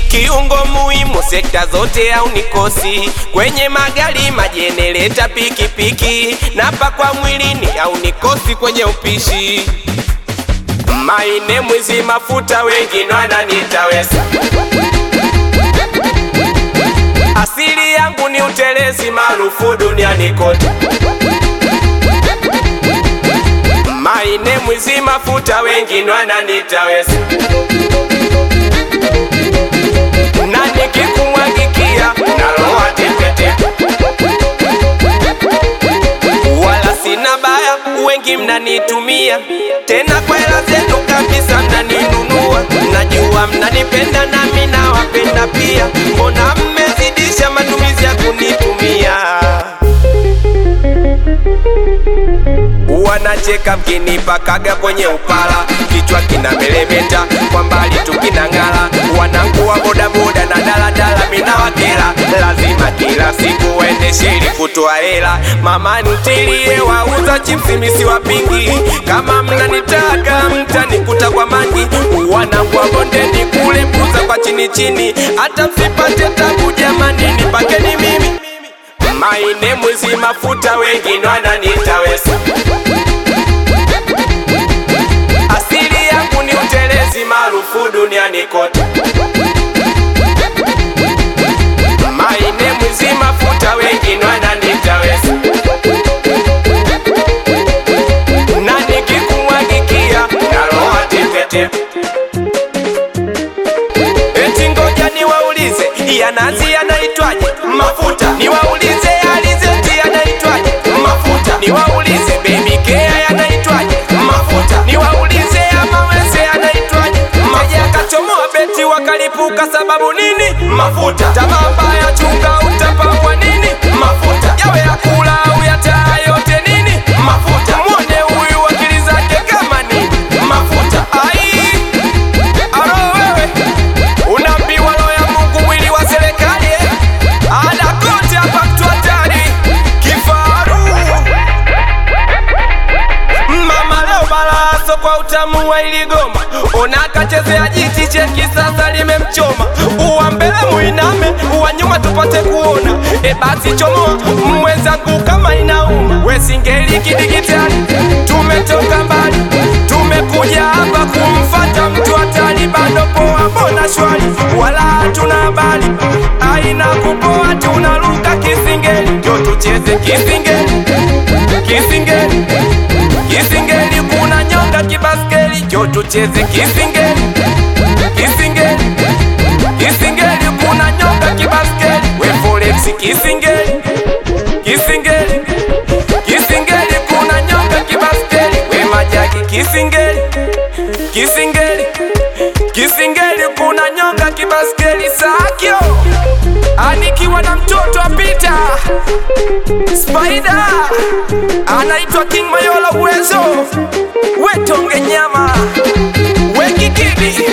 kiungo muhimu sekta zote au nikosi kwenye magari, majenereta, pikipiki na pakwa mwilini au nikosi kwenye upishi. Maine mwizi mafuta, wengine wananiita Wesa. Asili yangu ni utelezi, maarufu duniani kote. Maine mwizi mafuta, wengine wananiita Wesa. Na nikikumwagikia naloa tepetepe, wala sina baya, wengi mnanitumia tena kwa hela zenu kabisa, mnaninunua. Najua mnanipenda nami nawapenda pia, mbona mmezidisha matumizi ya kunitumia? Wanacheka mkinipakaga kwenye upala, kichwa kina melemeta, kwa mbali tu kinang'ala. Wanangu wa bodaboda na daladala, mina wakela, lazima kila siku waendeshe ili kutoa hela. Mama ntilie, wauza chipsi misi wapingi, kama mnanitaka mtanikuta kwa mangi. Wanangu wa bondeni kule puza kwa chini chini, hata msipate tabu jamani, nipakeni mimi Maine mwizi mafuta, wengine wananiita Wesa. Asili yangu ni utelezi, maarufu duniani kote. Maine mwizi mafuta, wengine wananiita Wesa. Na nikikumwagikia naloa tepetepe. Eti ngoja niwaulize, ya nazi yanaitwaje? Mafuta. Niwaulize ya alizeti yanaitwaje? Mafuta. Niwaulize baby care yanaitwaje? Mafuta. Niwaulize ya mawese yanaitwaje? Mafuta. Akachomoa beti wakalipuka sababu nini? Mafuta. Tamaa mbaya chunga utapakwa nini? Mafuta. Yawe ya kula au ya taa yote nini? Mafuta. Mwone huyu akili zake kama nini? Mafuta. Ai. Aro wewe Unaambiwa roho ya Mungu mwili wa serikali eh? Ada kote hapa mtu hatari kifaru Mama leo balaso kwa utamu wa iligoma Unakachezea jiti cheki sasa limemchoma Uwa mbele muiname, uwa nyuma tupate kuona E basi chomoa mwenzangu kama inauma We singeli kidigitali Tumetoka mbali Tumekuja hapa kumfata mtu hatari Bado poa mbona shwari Wala hatuna habari Aina kupoa tunaruka kisingeli Njo tucheze kisingeli Kisingeli Kisingeli kuna nyonga kibaskeli Njo tucheze kisingeli Kisingeli Kisingeli kuna nyonga kibaskeli We forex kisingeli Kisingeli Kisingeli kuna nyonga kibaskeli We majaki kisingeli Kisingeli Kisingeli kuna nyonga kibaskeli Sakyo Anikiwa na mtoto apita Spider Anaitwa King Mayola uwezo Wetonge nyama Wekikidi